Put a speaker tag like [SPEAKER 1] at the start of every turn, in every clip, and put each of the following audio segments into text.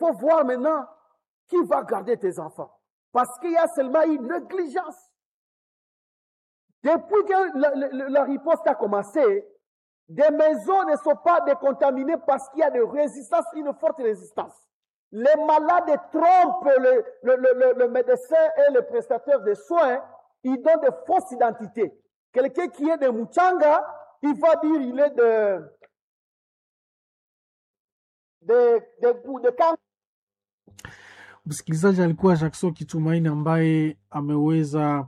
[SPEAKER 1] faut voir maintenant qui va garder tes enfants. Parce qu'il y a seulement une négligence. Depuis que la, la, la riposte a commencé, des maisons ne sont pas décontaminées parce qu'il y a de résistance, une forte résistance. Les malades trompent le, le, le, le médecin et le prestataire de soins, ils donnent de fausses identités. Quelqu'un qui est de Muchanga, il va dire il est de de de, de, de Kang-
[SPEAKER 2] Msikilizaji alikuwa Jackson Kitumaini ambaye ameweza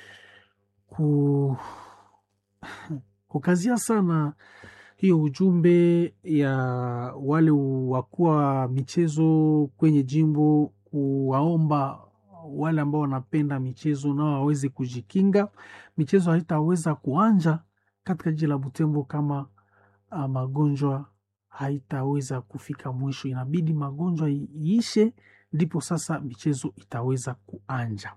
[SPEAKER 2] ku kukazia sana hiyo ujumbe ya wale wakuwa michezo kwenye jimbo, kuwaomba wale ambao wanapenda michezo nao waweze kujikinga. Michezo haitaweza kuanja katika jiji la Butembo kama ah, magonjwa haitaweza kufika mwisho. Inabidi magonjwa iishe, ndipo sasa michezo itaweza kuanja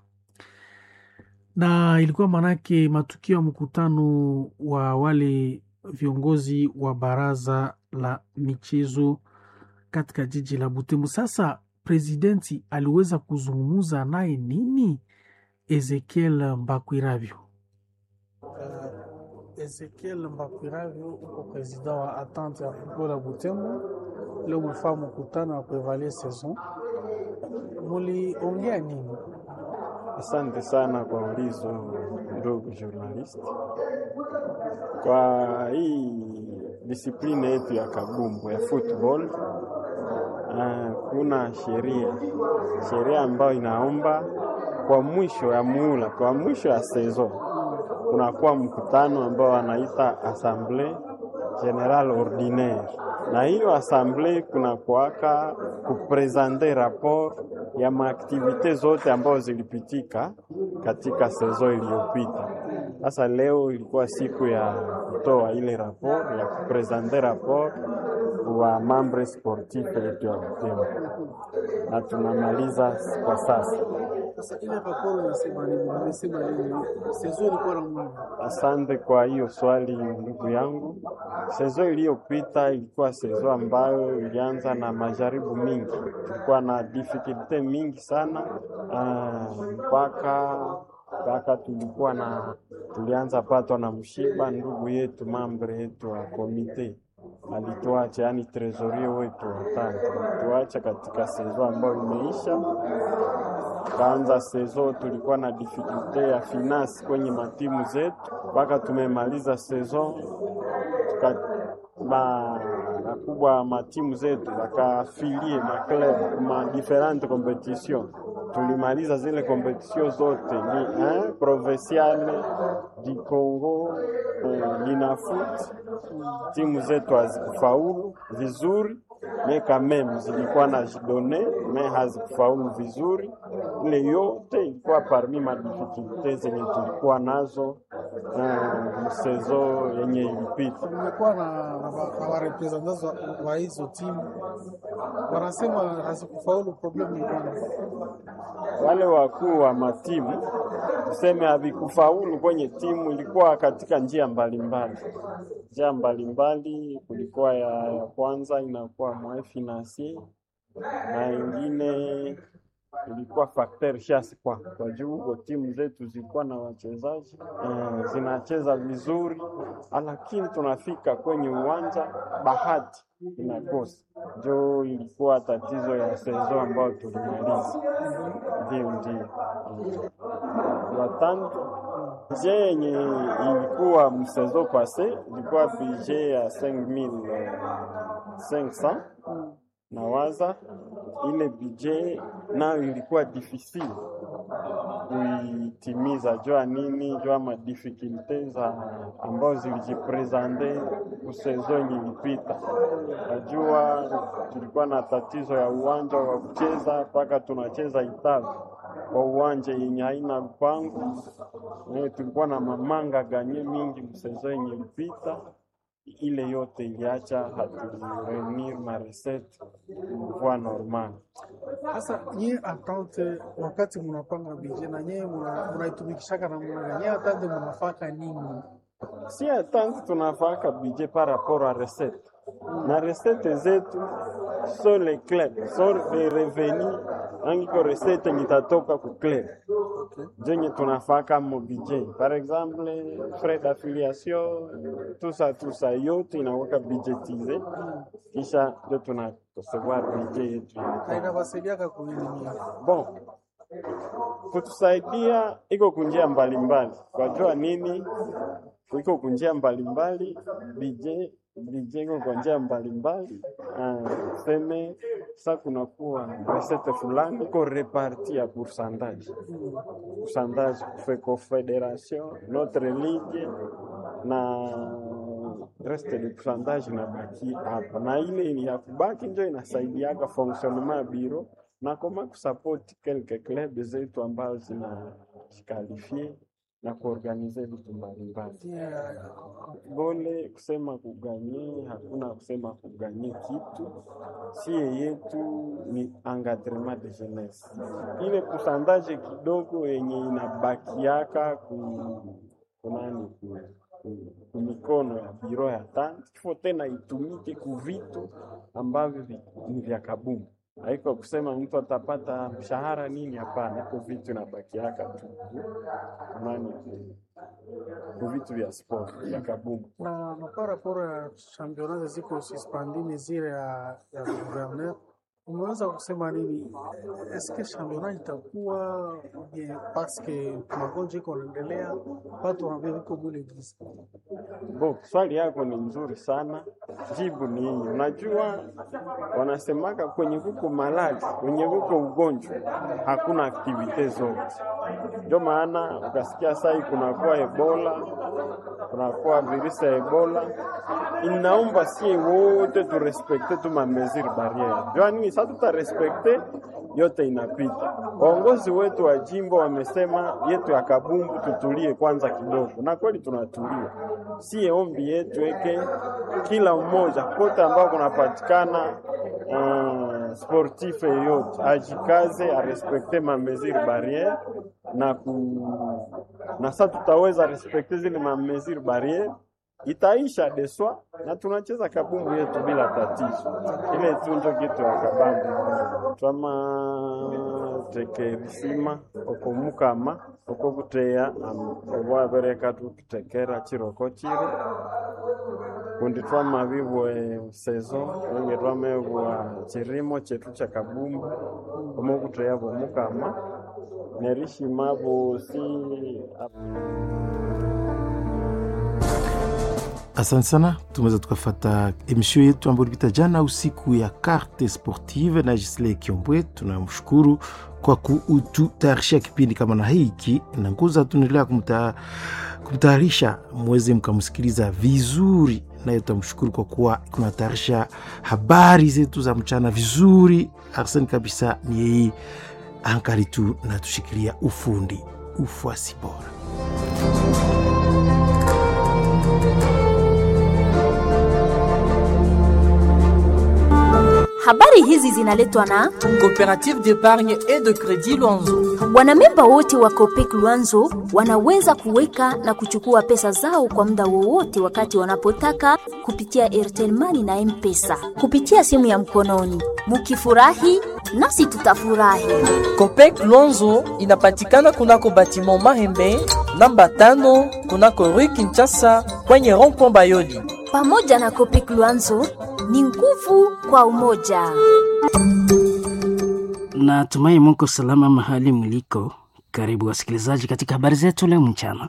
[SPEAKER 2] na ilikuwa maanake matukio ya mkutano wa wale viongozi wa baraza la michezo katika jiji la Butembo. Sasa presidenti aliweza kuzungumza naye nini? Ezekiel Mbakwiravyo. Ezekiel Mbakwiravyo uko presida wa Atante ya football ya Butembo. Leo mlifaa mkutano wa kuevaluer saison, muliongea nini?
[SPEAKER 3] Asante sana kwa ulizo ndugu journalist. Kwa hii disipline yetu ya kabumbu ya football uh, kuna sheria sheria ambayo inaomba kwa mwisho ya muula, kwa mwisho ya saison kunakuwa mkutano ambao wanaita assemblée générale ordinaire, na hiyo assemblée kunakuwaka kupresente rapport ya maaktivite zote ambazo zilipitika katika saison iliyopita. Sasa leo ilikuwa siku ya kutoa ile rapport ya kupresente rapport wa mambre sportif yetu ya Butembo, na tunamaliza kwa sasa.
[SPEAKER 2] Sasa ile raporo inasema nini? Imesema nini? Saison ilikuwa na mwana
[SPEAKER 3] Asante kwa hiyo swali ndugu yangu. Sezo iliyopita ilikuwa sezo ambayo ilianza na majaribu mingi, tulikuwa na difficulty mingi sana ah, mpaka mpaka tulikuwa na tulianza patwa na mshiba. Ndugu yetu mambre yetu wa komite alituacha, yani trezorie wetu watano alituacha katika sezo ambayo imeisha kaanza sezo tulikuwa na difficulty ya finance kwenye matimu zetu, mpaka tumemaliza saison tuka ma wakubwa matimu zetu wakafilie maclub ma differente competition. Tulimaliza zile competition zote ni eh, provinciale di Congo eh, Linafoot. Timu zetu hazikufaulu vizuri me kameme zilikuwa na jidone me hazikufaulu vizuri. Ile yote ilikuwa parmi madifikulte zenye tulikuwa nazo uh, msezo yenye ilipita.
[SPEAKER 2] Nimekuwa na na wa- na warepresentanti wa- wa hizo timu wanasema hazikufaulu, problemu ni gani?
[SPEAKER 3] Wale wakuu wa matimu tuseme havikufaulu kwenye timu, ilikuwa katika njia mbalimbali njia mbalimbali. Kulikuwa ya, ya kwanza inakuwa mwa financier na ingine ilikuwa facteur chance kwa kwa juu kwa timu zetu zilikuwa na wachezaji eh, zinacheza vizuri, lakini tunafika kwenye uwanja bahati inakosa. Ndio ilikuwa tatizo ya sezo ambayo tulimaliza. Ndio, ndio watano bije yenye ilikuwa msezo pase ilikuwa bije ya 5500 nawaza ile bije nayo ilikuwa difficile kuitimiza, jua nini, jua madifikulte za ambazo zilijipresente kusezo yenye ilipita. Najua tulikuwa na tatizo ya uwanja wa kucheza, mpaka tunacheza Itavi kwa uwanja yenye haina lupango. Eh, tulikuwa na mamanga ganye mingi msezo yenye ilipita ile yote iliacha hatureunir ma recette kwa normal.
[SPEAKER 2] Sasa nyie atante, wakati mnapanga bije na nyie muna- munaitumikishaka na muna nyie atante munafaka nini?
[SPEAKER 3] Si attente tunafaka budget par rapport à recette na recette zetu so le club so le revenu angiko recette nitatoka ku club zenye tunafaka mo budget par exemple frais d'affiliation tout ça tout ça yote inaweka budgetize kisha ndio tuna recevoir budget yetu
[SPEAKER 2] Na inawasaidiaka kunini?
[SPEAKER 3] bon kutusaidia iko kunjia mbalimbali kwajua nini iko kunjia mbalimbali bije bije iko kwa njia mbalimbali Ah, seme sa kunakuwa resete fulani iko reparti ya pourcentage pourcentage kufe confederation notre ligue na reste de pourcentage inabaki hapa na ile ya kubaki njo inasaidiaka fonctionnement ya biro na koma kusupport quelques club zetu ambazo zinajikalifie na kuorganize vitu mbalimbali. Gole kusema kuganye, hakuna kusema kuganye kitu. Sie yetu ni engagement de jeunesse, ile kusandaje kidogo yenye inabakiaka ku kunani ku, ku, ku mikono ya biro ya tanti kifo tena itumike ku vitu ambavyo vi- ni vya kabumbu haiko kusema mtu atapata mshahara nini, hapana. Iko vitu inabakiaka tu ku- nani ku- ku vitu vya sport vya kabumbu.
[SPEAKER 2] na na par rapport ya championnat ziko suspendine zile ya ya gouverneur, umeweza kusema nini? Eske championnat itakuwa bien parce que magonjwa iko naendelea, watu wanaambia viko mwile giza
[SPEAKER 3] Bo, swali yako ni nzuri sana. Jibu ni hii. Unajua, wanasemaka kwenye kuko malali, kwenye kuko ugonjwa hakuna aktivite zote. Ndio maana ukasikia sai kunakuwa Ebola, kunakuwa virusi ya Ebola, inaomba sie wote turespekte tu mamesure barriere. Jua nini? Sasa tutarespekte yote inapita. Waongozi wetu wa jimbo wamesema yetu ya Kabumbu tutulie kwanza kidogo, na kweli tunatulia. Sie ombi yetu eke kila mmoja kote ambao kunapatikana uh, sportif yeyote ajikaze arespekte ma mesure barriere na ku na sasa tutaweza respekte zile ma mesure barriere itaisha deswa na tunacheza kabumbu yetu bila tatizo. Ile tu ndio kitu ya kabambu twama tekerisima okomukama okokuteya obwabereka tukutekera chiroko chiro kundi twamabibwe sezo enge twamebwa chirimo chetu cha kabumbu omokuteya bomukama nerishima bosi
[SPEAKER 4] Asante sana, tumeweza tukafata emission yetu ambayo ilipita jana usiku ya carte sportive na Gisle Kiombwe. Tunamshukuru kwa kututayarishia kipindi kama na hiki na nguza, tunaendelea kumta, kumtayarisha mweze mkamsikiliza vizuri, naye tutamshukuru kwa kuwa kunatayarisha habari zetu za mchana vizuri. Arsene kabisa ni yeye ankali tu na tushikilia ufundi ufuasi bora.
[SPEAKER 5] Habari hizi zinaletwa na
[SPEAKER 6] Coopérative d'épargne et de crédit Luanzo.
[SPEAKER 5] wanamemba wote wa Copec Luanzo wanaweza kuweka na kuchukua pesa zao kwa muda wowote wakati wanapotaka kupitia Airtel Money na M-Pesa kupitia simu ya mkononi. Mukifurahi nasi tutafurahi.
[SPEAKER 6] Copec Luanzo inapatikana kunako batiment Mahembe namba tano kunako Rue Kinshasa kwenye rond-point Bayoli.
[SPEAKER 5] Pamoja na Copec Luanzo ni nguvu kwa umoja.
[SPEAKER 7] Natumai muko salama mahali mliko. Karibu wasikilizaji katika habari zetu leo mchana.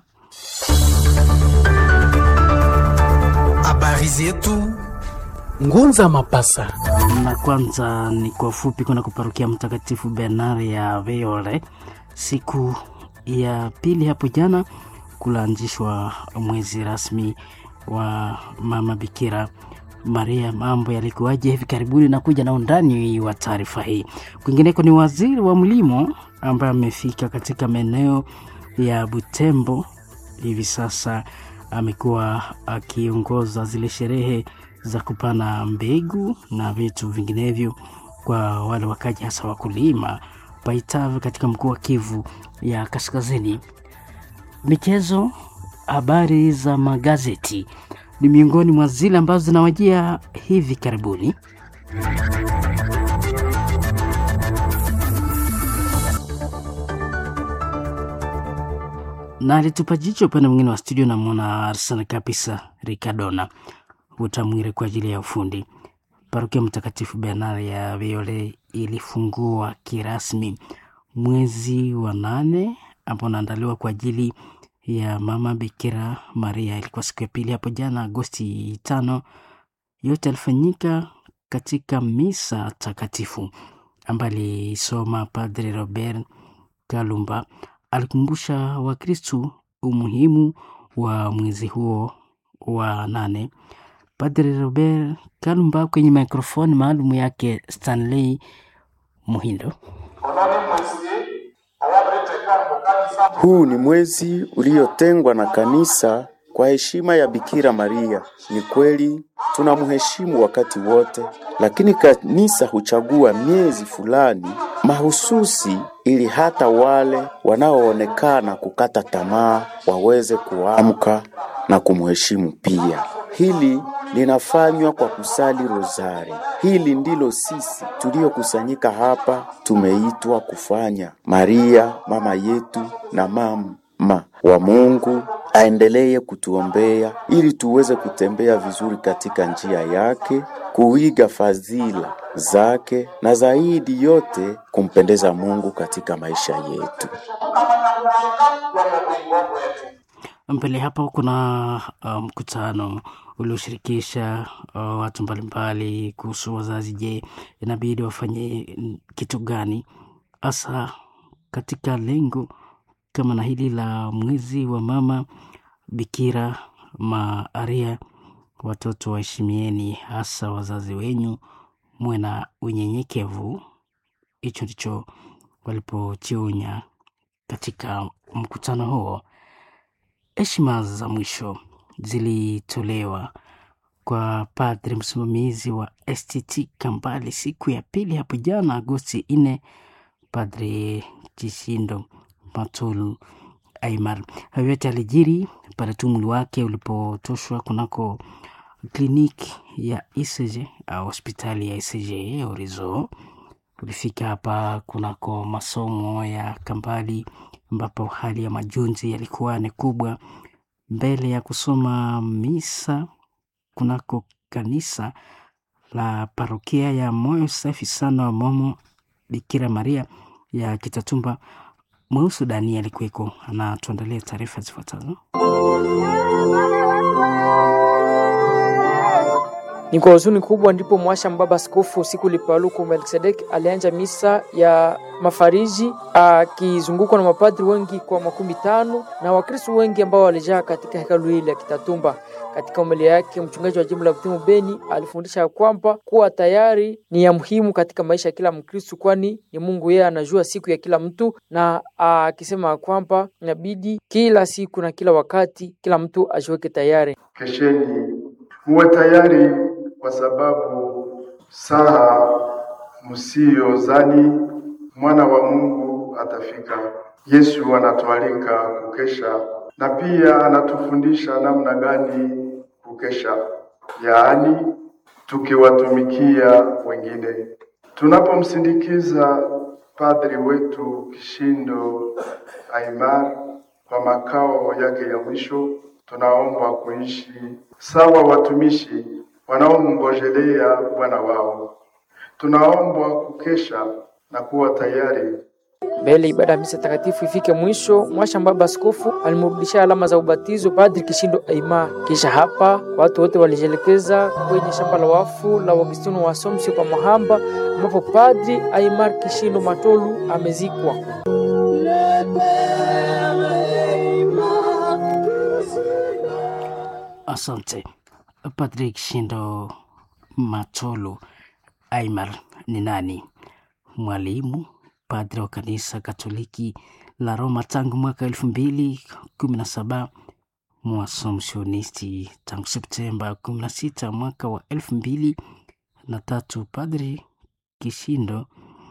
[SPEAKER 8] Habari zetu Ngunza Mapasa.
[SPEAKER 7] Na kwanza ni kwa ufupi, kuna kuparukia Mtakatifu Bernard ya Veole siku ya pili hapo jana kulaanzishwa mwezi rasmi wa Mama Bikira Maria. Mambo yalikuwaje hivi karibuni? na kuja na undani wa taarifa hii. Kwingineko ni waziri wa mlimo ambaye amefika katika maeneo ya Butembo hivi sasa, amekuwa akiongoza zile sherehe za kupana mbegu na vitu vinginevyo kwa wale wakaji, hasa wakulima Paitave katika mkoa wa Kivu ya Kaskazini. Michezo, habari za magazeti ni miongoni mwa zile ambazo zinawajia hivi karibuni. na alitupa jicho upande mwingine wa studio. Namwona sana kabisa Ricardona Utamwire kwa ajili ya ufundi. Parokia Mtakatifu Bernard ya Viole ilifungua kirasmi mwezi wa nane ambao unaandaliwa kwa ajili ya Mama Bikira Maria. Ilikuwa siku ya pili hapo jana Agosti tano. Yote alifanyika katika misa takatifu ambayo alisoma Padre Robert Kalumba. Alikumbusha Wakristu umuhimu wa mwezi huo wa nane. Padre Robert Kalumba kwenye mikrofoni maalum yake Stanley Muhindo.
[SPEAKER 9] Huu ni mwezi uliotengwa na kanisa kwa heshima ya Bikira Maria. Ni kweli tunamheshimu wakati wote, lakini kanisa huchagua miezi fulani mahususi ili hata wale wanaoonekana kukata tamaa waweze kuamka na kumheshimu pia. Hili linafanywa kwa kusali rozari. Hili ndilo sisi tuliokusanyika hapa tumeitwa kufanya. Maria mama yetu na mama wa Mungu aendelee kutuombea ili tuweze kutembea vizuri katika njia yake, kuiga fadhila zake na zaidi yote kumpendeza Mungu katika maisha yetu.
[SPEAKER 7] Mbele hapa kuna mkutano um, ulioshirikisha uh, watu mbalimbali kuhusu wazazi. Je, inabidi wafanye kitu gani hasa katika lengo kama na hili la mwezi wa mama Bikira Maria? Watoto waheshimieni hasa wazazi wenyu, muwe na unyenyekevu. Hicho ndicho walipochionya katika mkutano huo. Heshima za mwisho zilitolewa kwa padri msimamizi wa STT Kambale siku ya pili hapo jana Agosti nne, Padre Chishindo Matulu Aimar. Hayo yote alijiri pale tu mwili wake ulipotoshwa kunako kliniki ya ECG au hospitali ya ECG Orizo. Ulifika hapa kunako masomo ya Kambali ambapo hali ya majonzi yalikuwa ni kubwa mbele ya kusoma misa kunako kanisa la parokia ya Moyo Safi Sana wa Momo Bikira Maria ya Kitatumba. Mweusu Dani alikuweko, anatuandalia taarifa zifuatazo.
[SPEAKER 10] Ni kwa huzuni kubwa ndipo mwasha mbaba askofu siku lipaluku Melkisedek alianja misa ya mafariji akizungukwa na mapadri wengi kwa makumi tano na wakristo wengi ambao walijaa katika hekalu hili ya Kitatumba. Katika umelia yake, mchungaji wa jimbo la Butimu Beni alifundisha kwamba kuwa tayari ni ya muhimu katika maisha ya kila Mkristo, kwani ni Mungu yeye anajua siku ya kila mtu, na akisema kwamba inabidi kila siku na kila wakati kila mtu ajiweke tayari.
[SPEAKER 11] Kesheni muwe tayari kwa sababu saa msiyozani mwana wa Mungu atafika. Yesu anatualika kukesha na pia anatufundisha namna gani kukesha, yaani tukiwatumikia wengine. Tunapomsindikiza padri wetu Kishindo Aimar kwa makao yake ya mwisho, tunaomba kuishi sawa watumishi wanaomngojelea Bwana wao. Tunaombwa kukesha na kuwa tayari
[SPEAKER 10] mbele ibada ya misa takatifu ifike mwisho. Mwasha mbaba askofu alimrudishia alama za ubatizo Padri Kishindo Aima. Kisha hapa watu wote walijielekeza kwenye shamba la wafu la Augustino wa Assumption pa Mahamba, ambapo Padri Aimar Kishindo Matolu amezikwa.
[SPEAKER 7] Asante Patrick Shindo Matolu Aimar ni nani? Mwalimu padre wa kanisa Katoliki la Roma tangu mwaka elfu mbili kumi na saba mwasomsionisti tangu Septemba kumi na sita mwaka wa elfu mbili na tatu. Padri Kishindo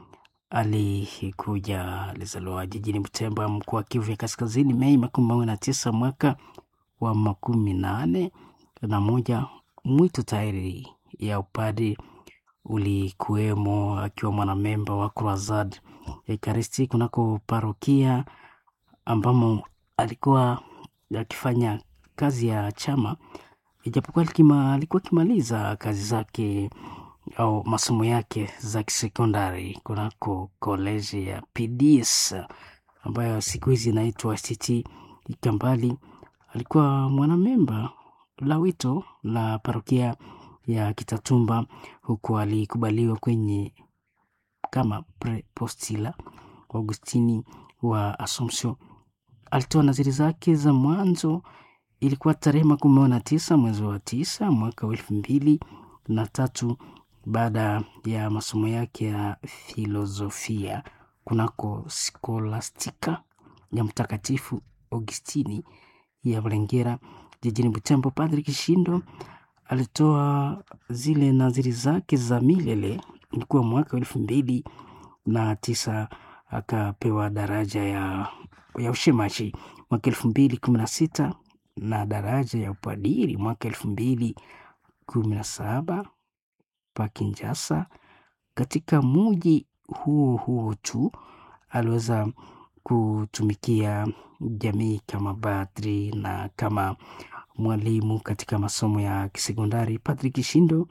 [SPEAKER 7] alikuja alizaliwa jijini Butembo, mkoa wa Kivu ya Kaskazini, Mei makumi mawili na tisa mwaka wa makumi nane na moja. Mwito tayari ya upadri ulikuwemo akiwa mwanamemba wa Croisade Ekaristi kunako parokia ambamo alikuwa akifanya kazi ya chama ijapokuwa alikima- alikuwa akimaliza kazi zake au masomo yake za kisekondari kunako koleji ya PDS ambayo siku hizi inaitwa STT Ikambali. Alikuwa mwanamemba la wito la parokia ya Kitatumba, huku alikubaliwa kwenye kama prepostila Augustini wa Assumption. Alitoa naziri zake za mwanzo, ilikuwa tarehe makumi na tisa mwezi wa tisa mwaka wa elfu mbili na tatu baada ya masomo yake ya filosofia kunako skolastika ya Mtakatifu Augustini ya Bulengera jijini Butembo. Padri Kishindo alitoa zile naziri zake za milele, ilikuwa mwaka wa elfu mbili na tisa akapewa daraja ya, ya ushemashi mwaka elfu mbili kumi na sita na daraja ya upadiri mwaka elfu mbili kumi na saba pa Kinshasa. Katika muji huo huo tu aliweza kutumikia jamii kama padri na kama mwalimu katika masomo ya kisekondari. Padri Kishindo,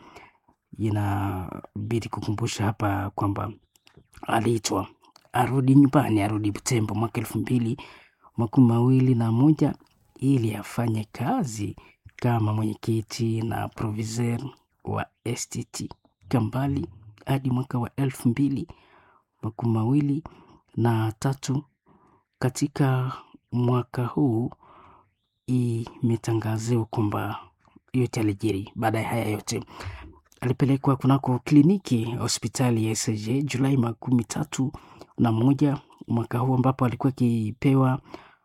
[SPEAKER 7] inabidi kukumbusha hapa kwamba aliitwa arudi nyumbani, arudi Butembo mwaka elfu mbili makumi mawili na moja ili afanye kazi kama mwenyekiti na proviseur wa STT Kambali hadi mwaka wa elfu mbili makumi mawili na tatu. Katika mwaka huu imetangaziwa kwamba yote alijiri. Baada ya haya yote alipelekwa kunako kliniki hospitali ya ECG Julai makumi tatu na moja mwaka huu ambapo alikuwa akipewa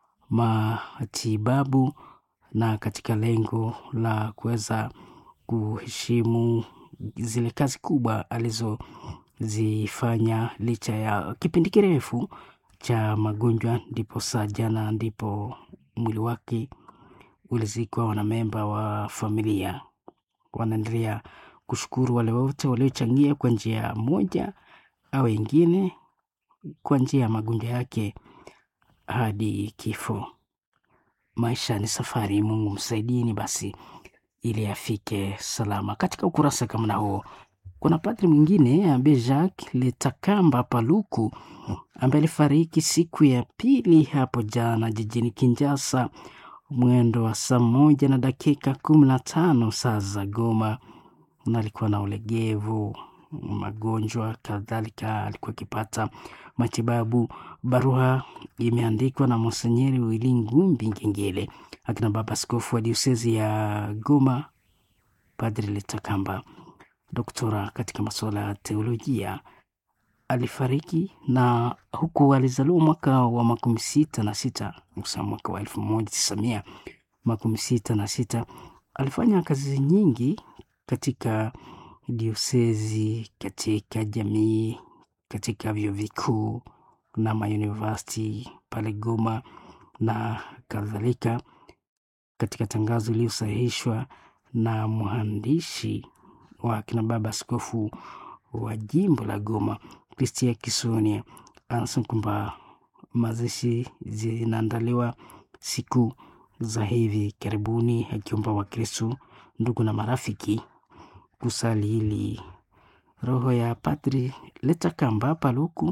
[SPEAKER 7] matibabu na katika lengo la kuweza kuheshimu zile kazi kubwa alizozifanya licha ya kipindi kirefu cha magonjwa, ndipo saa jana ndipo mwili wake ulizikwa. Wanamemba wa familia wanaendelea kushukuru wale wote waliochangia kwa njia moja au ingine kwa njia ya magonjwa yake hadi kifo. Maisha ni safari, Mungu msaidieni basi ili afike salama. Katika ukurasa kama na huo kuna padri mwingine ambaye Jacques Letakamba Paluku ambaye alifariki siku ya pili hapo jana jijini Kinshasa mwendo wa saa moja na dakika kumi na tano saa za Goma, na alikuwa na ulegevu, magonjwa kadhalika, alikuwa akipata matibabu. Barua imeandikwa na Monsenyeri Wili Ngumbi Ngengele, akina baba askofu wa diosezi ya Goma, Padri Letakamba, doktora katika masuala ya teolojia alifariki na huku alizaliwa mwaka wa makumi sita na sita kusa mwaka wa elfu moja tisa mia makumi sita na sita alifanya kazi nyingi katika diosezi katika jamii katika vyuo vikuu na mauniversity pale Goma na kadhalika katika tangazo iliyosahihishwa na mwandishi wa kina baba askofu wa jimbo la Goma Kristia Kisonia anasema kwamba mazishi zinaandaliwa siku za hivi karibuni, akiomba Wakristo, ndugu na marafiki kusali ili roho ya Padri Letakamba Paluku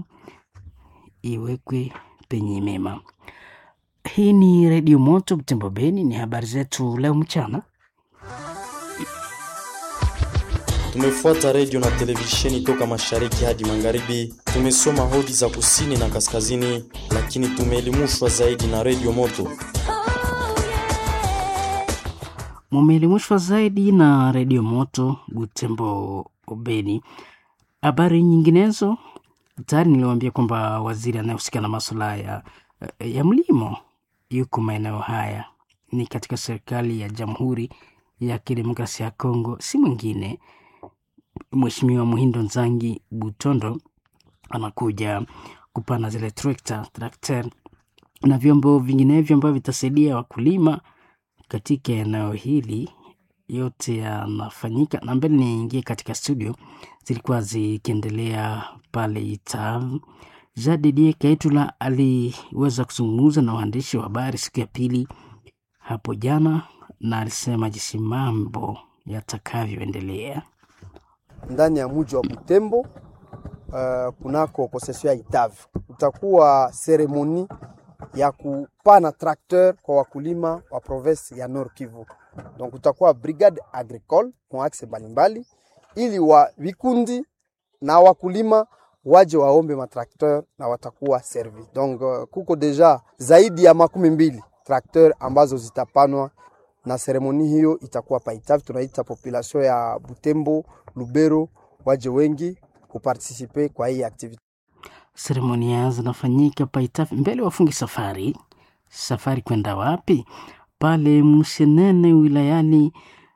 [SPEAKER 7] iwekwe penye mema. Hii ni Redio Moto Butembo Beni, ni habari zetu leo mchana.
[SPEAKER 12] Tumefuata redio na televisheni toka mashariki hadi magharibi. Tumesoma hodi za kusini na kaskazini, lakini tumeelimishwa zaidi na redio Moto.
[SPEAKER 7] Mumeelimishwa zaidi na redio Moto Butembo Beni. Habari nyinginezo tayari niliwaambia kwamba waziri anayehusika na masuala ya, ya mlimo yuko maeneo haya, ni katika serikali ya Jamhuri ya Kidemokrasia ya Kongo, si mwingine Mheshimiwa Muhindo Nzangi Butondo anakuja kupana zile trekta trakter na vyombo vinginevyo ambavyo vitasaidia wakulima katika eneo hili. Yote yanafanyika na mbele niingie katika studio, zilikuwa zikiendelea pale Itav Jadidie Kaitula aliweza kuzungumza na waandishi wa habari siku ya pili hapo jana, na alisema jinsi mambo yatakavyoendelea
[SPEAKER 13] ndani ya mji wa Butembo. Uh, kunako konsesio ya Itavi utakuwa seremoni ya kupana trakteur kwa wakulima wa province ya Nord Kivu. Donc utakuwa brigade agricole kwa axe mbalimbali, ili wa vikundi na wakulima waje waombe matrakteur na watakuwa servi. Donc uh, kuko deja zaidi ya makumi mbili trakteur ambazo zitapanwa na seremoni hiyo itakuwa paitavi. Tunaita population ya Butembo, Lubero waje wengi kupartisipe kwa hii activity.
[SPEAKER 7] Seremonia zinafanyika Paitafi mbele wafungi safari. Safari kwenda wapi? Pale Mshenene wilayani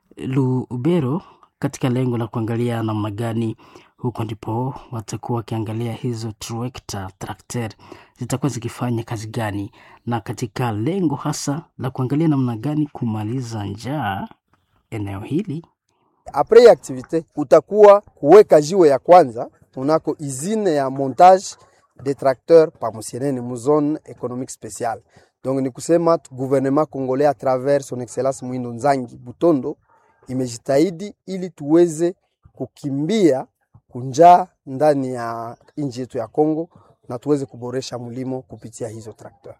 [SPEAKER 7] Lubero, katika lengo la kuangalia namna gani huko ndipo watakuwa wakiangalia hizo trekta trakter zitakuwa zikifanya kazi gani, na katika lengo hasa la kuangalia namna gani kumaliza njaa eneo hili.
[SPEAKER 13] Apres ya activite utakuwa kuweka jiwe ya kwanza unako izine ya montage de tracteur pa Musienene mu zone économique spéciale. Donc ni kusema gouvernement congolais à travers son excellence Mwindo Nzangi Butondo imejitahidi ili tuweze kukimbia kunjaa ndani ya nchi yetu ya Kongo na tuweze kuboresha mlimo kupitia hizo traktor.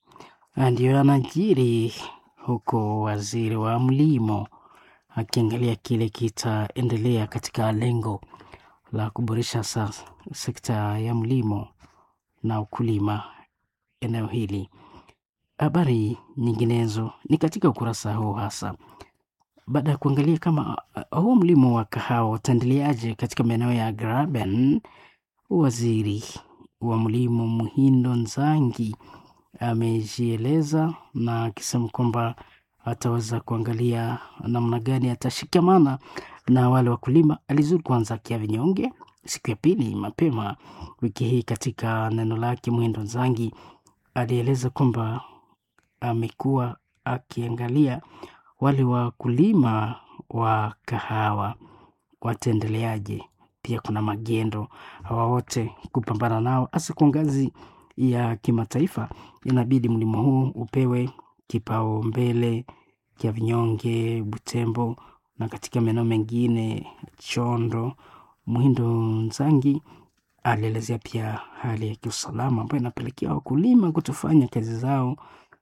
[SPEAKER 7] Ndio anajiri huko waziri wa mlimo akiangalia kile kitaendelea katika lengo la kuboresha sasa sekta ya mlimo na ukulima eneo hili. Habari nyinginezo ni katika ukurasa huu hasa baada ya kuangalia kama uh, huu mlimo wa kahawa utaendeleaje katika maeneo ya Graben. Waziri wa mlimo Muhindo Nzangi amejieleza na akisema kwamba ataweza kuangalia namna gani atashikamana na wale wakulima. Alizuru kwanza Kiavinyonge siku ya pili mapema wiki hii. Katika neno lake, Muhindo Nzangi alieleza kwamba amekuwa akiangalia wale wakulima wa kahawa wataendeleaje. Pia kuna magendo, hawa wote kupambana nao, hasa kwa ngazi ya kimataifa, inabidi mlimo huu upewe kipaumbele kia vinyonge Butembo na katika maeneo mengine Chondo. Muhindo Nzangi alielezea pia hali ya kiusalama ambayo inapelekea wakulima kutofanya kazi zao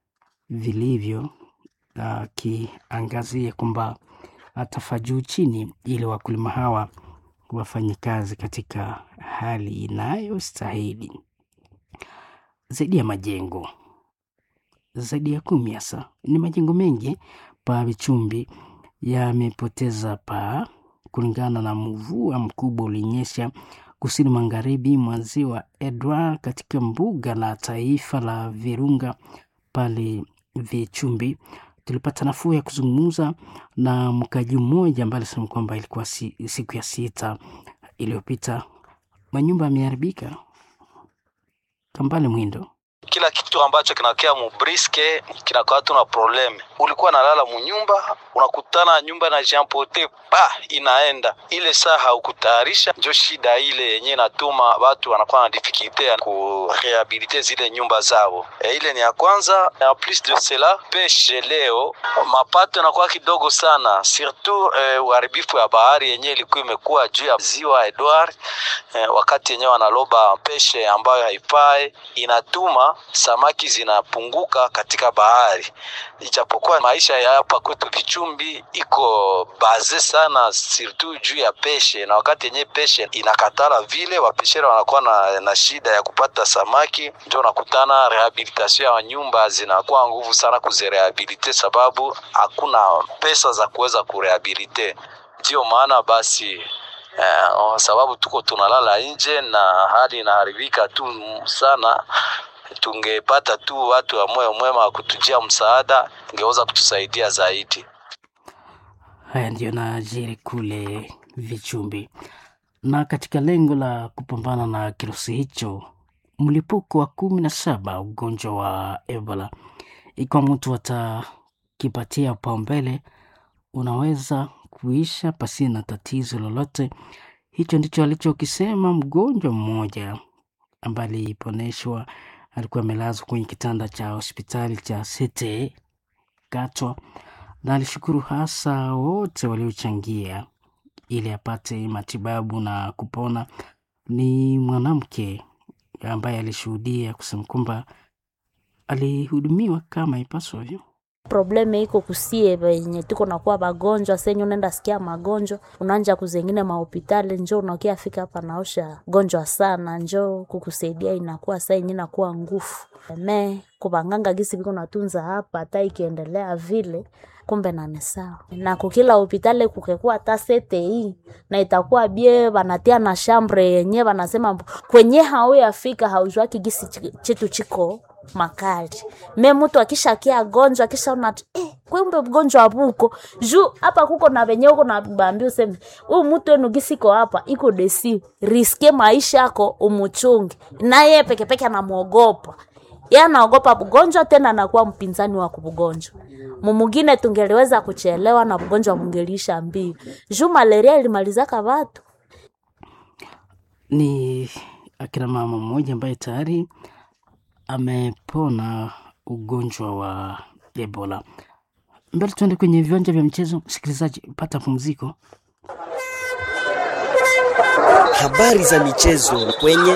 [SPEAKER 7] vilivyo, akiangazia kwamba atafaa juu chini ili wakulima hawa wafanye kazi katika hali inayostahili. Zaidi ya majengo zaidi ya kumi hasa ni majengo mengi pa Vichumbi yamepoteza paa kulingana na mvua mkubwa ulinyesha kusini magharibi mwa ziwa Edward katika mbuga la taifa la Virunga pale Vichumbi. Tulipata nafuu ya kuzungumza na mkaji mmoja ambaye alisema kwamba ilikuwa si, siku ya sita iliyopita manyumba yameharibika. Kambale Mwindo
[SPEAKER 14] kila kitu ambacho kinakea mubriske kinakuwa tu na probleme. Ulikuwa nalala munyumba, unakutana nyumba na jampote pa inaenda ile saa haukutayarisha, njo shida ile yenye inatuma watu wanakuwa na difikilte ya kurehabilite zile nyumba zao. E, ile ni ya kwanza. En plus de cela, peshe leo mapato yanakuwa kidogo sana, surtout eh, uharibifu ya bahari yenye ilikuwa imekuwa juu ya ziwa Edward eh, wakati yenyewe wanaloba peshe ambayo haifai inatuma samaki zinapunguka katika bahari, ijapokuwa maisha ya hapa kwetu Vichumbi iko baze sana surtout juu ya peshe, na wakati yenye peshe inakatala vile wapeshera wanakuwa na, na shida ya kupata samaki, ndio unakutana rehabilitation ya nyumba zinakuwa nguvu sana kuzirehabilite, sababu hakuna pesa za kuweza kurehabilite. Ndio maana basi eh, sababu tuko tunalala nje na hali inaharibika tu sana tungepata tu watu wa moyo mwema wa kutujia msaada, ingeweza kutusaidia zaidi.
[SPEAKER 7] Haya ndiyo najiri kule Vichumbi. Na katika lengo la kupambana na kirusi hicho, mlipuko wa kumi na saba ugonjwa wa Ebola, ikiwa mtu atakipatia upaumbele, unaweza kuisha pasina tatizo lolote. Hicho ndicho alichokisema mgonjwa mmoja ambaye aliponeshwa, alikuwa amelazwa kwenye kitanda cha hospitali cha Cete Katwa, na alishukuru hasa wote waliochangia ili apate matibabu na kupona. Ni mwanamke ambaye alishuhudia kusema kwamba alihudumiwa kama ipaswavyo.
[SPEAKER 15] probleme iko kusie venye tuko nakuwa bagonjwa senye unaenda sikia magonjwa unaanja kuzengine mahopitali njo unakia fika hapa naosha gonjwa sana njo kukusaidia inakuwa saa yenye nakuwa ngufu me kubanganga gisi viko natunza hapa hata ikiendelea vile kumbe nane sawa na kukila hopitali kukekuwa hata sete hii na itakuwa bie banatia na shambre yenye banasema kwenye hauyafika haujwaki gisi chi- chitu chiko makali me mtu akishakia gonjwa akishaona tu, eh, kumbe mgonjwa buko juu hapa kuko na venye uko na bambi useme huyu mtu enu gisiko hapa iko desi riske maisha yako umuchungi naye pekepeke anamwogopa ye anaogopa mgonjwa tena anakuwa mpinzani wa kubugonjwa mumugine tungeliweza kuchelewa na mgonjwa mungeliisha mbio juu malaria ilimalizaka watu
[SPEAKER 7] Ni akina mama mmoja ambaye tayari amepona ugonjwa wa Ebola. Mbele tuende kwenye viwanja vya mchezo. Msikilizaji, pata pumziko.
[SPEAKER 16] Habari za michezo kwenye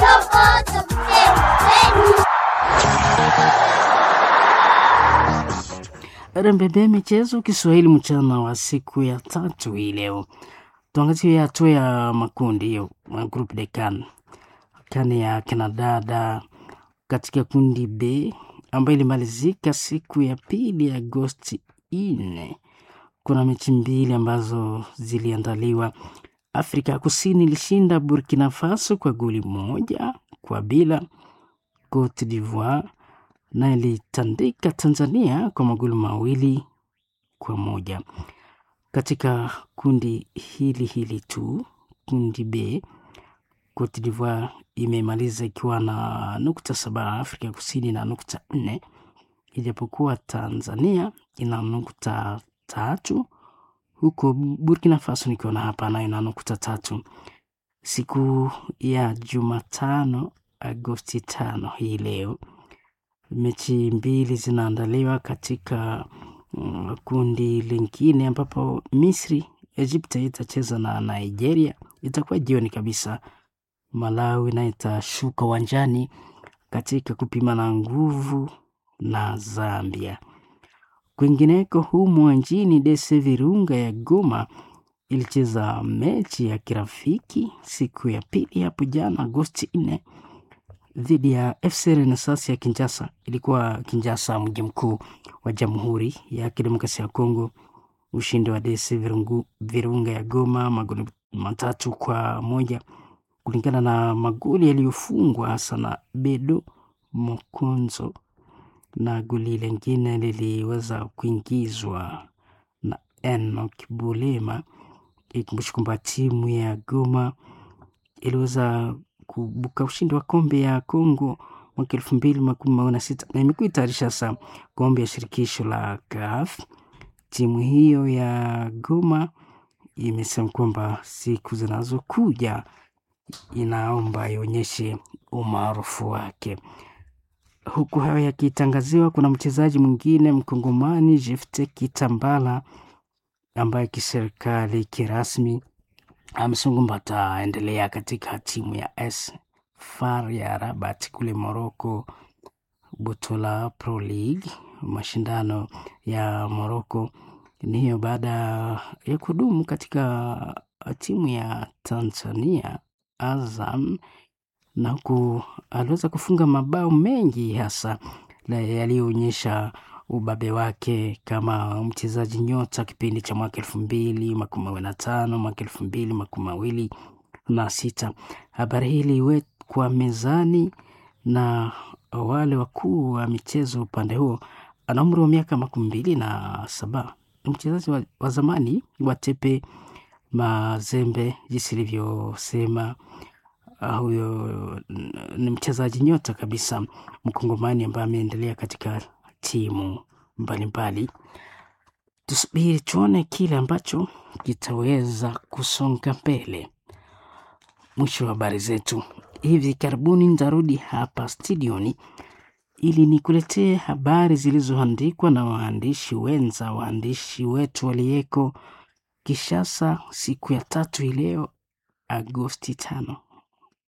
[SPEAKER 7] RMBB michezo Kiswahili mchana wa siku ya tatu hii leo. Tuangazie hatua ya makundi hiyo, ma group de CAN. CAN ya kinadada katika kundi B ambayo ilimalizika siku ya pili Agosti nne. Kuna mechi mbili ambazo ziliandaliwa. Afrika ya Kusini ilishinda Burkina Faso kwa goli moja kwa bila. Cote d'Ivoire na ilitandika Tanzania kwa magoli mawili kwa moja. Katika kundi hili hili tu, kundi B, Cote d'Ivoire imemaliza ikiwa na nukta saba, Afrika ya Kusini na nukta nne, ijapokuwa Tanzania ina nukta tatu, huko Burkina Faso nikiona hapa nayo na nukta tatu. Siku ya Jumatano Agosti tano hii leo mechi mbili zinaandaliwa katika mm, kundi lingine ambapo Misri Egypt itacheza na Nigeria, itakuwa jioni kabisa. Malawi nayo itashuka uwanjani katika kupimana nguvu na Zambia. Kwingineko humo nchini, DC Virunga ya Goma ilicheza mechi ya kirafiki siku ya pili hapo jana Agosti nne dhidi ya FC Renaissance ya Kinshasa. Ilikuwa Kinshasa, mji mkuu wa Jamhuri ya Kidemokrasia ya Kongo. Ushindi wa DC Virungu, Virunga ya Goma magoli matatu kwa moja kulingana na magoli yaliyofungwa hasa na Bedo Mokonzo, na goli lingine liliweza kuingizwa na Enoch Bulema. Ikumbushi kwamba timu ya Goma iliweza kubuka ushindi wa kombe ya Kongo mwaka elfu mbili makumi mawili na sita na imekuwa itayarisha sasa kombe ya shirikisho la CAF. Timu hiyo ya Goma imesema kwamba siku zinazokuja inaomba ionyeshe umaarufu wake. Huku hayo yakitangaziwa, kuna mchezaji mwingine mkongomani Jefte Kitambala ambaye kiserikali kirasmi amesema kwamba ataendelea katika timu ya AS FAR ya Rabat kule Morocco, Botola Pro League, mashindano ya Morocco. Ni hiyo baada ya kudumu katika timu ya Tanzania Azam, na huku aliweza kufunga mabao mengi hasa yaliyoonyesha ubabe wake kama mchezaji nyota kipindi cha mwaka elfu mbili makumi mawili na tano mwaka elfu mbili makumi mawili na sita. Habari hii iliwekwa mezani na wale wakuu wa michezo upande huo. Ana umri wa miaka makumi mbili na saba. Ni mchezaji wa, wa zamani wa Tepe Mazembe, jinsi ilivyosema uh, huyo ni mchezaji nyota kabisa mkongomani ambaye ameendelea katika timu mbalimbali. Tusubiri tuone kile ambacho kitaweza kusonga mbele. Mwisho wa habari zetu hivi karibuni nitarudi hapa studioni ili nikuletee habari zilizoandikwa na waandishi wenza, waandishi wetu waliyeko Kishasa siku ya tatu ileo Agosti tano.